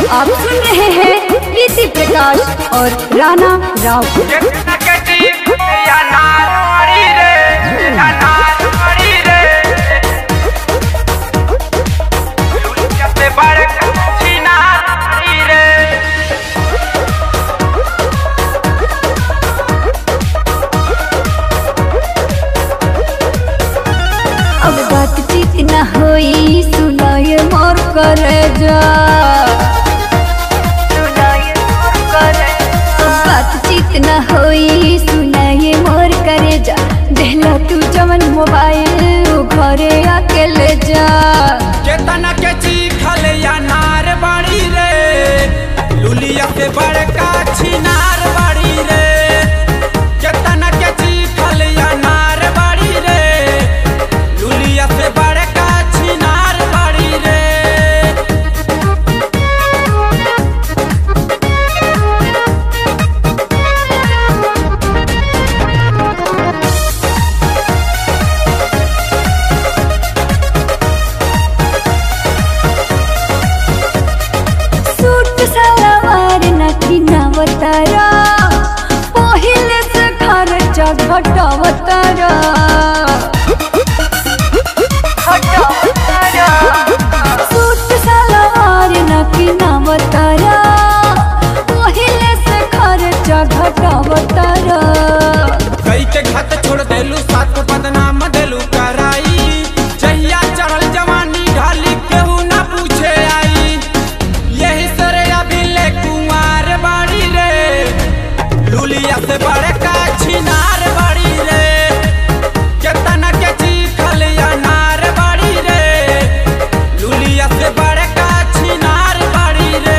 आप सुन रहे हैं प्रीति प्रकाश और राणा राव अब बातचीत न होई सुनाए मोर करे जा अब बातचीत न होई सुनाए मोर करे जा देहला तू जवन मोबाइल उ घरे आके ले जा केतना के चीखल या नार बाड़ी रे लुलिया से बड़का छिनार बाड़ी रे केतना के चीखल या नार बाड़ी रे लुलिया से बड़का छिनार बाड़ी रे सूट सलवार नथी नवतारा पहिले से खर्चा घटावतारा सूट सलवार नथी नवतारा पहिले से खर्चा घटावतारा कई के घात छोड़ देलू साथ को बदनाम देलू कराई जहिया चढ़ल जवानी ढाली केहू ना पूछे आई यही सरे अभी ले कुंवार बाड़ी रे लुलिया से बड़का छिनार बाड़ी रे केतना के चीखल या नार बाड़ी रे लुलिया से बड़का छिनार बाड़ी रे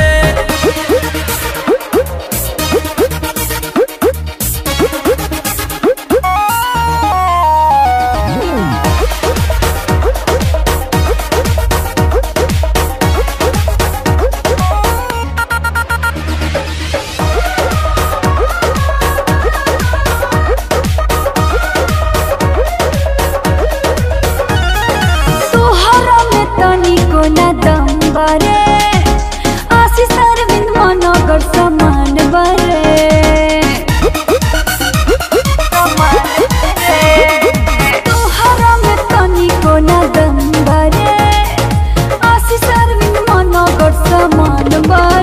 तोहरा में तनिको न दम बरे आशीष अरविंद मनोगर समान बरे तोहरा में तनिको न दम बरे आशीष अरविंद मनोगर समान बरे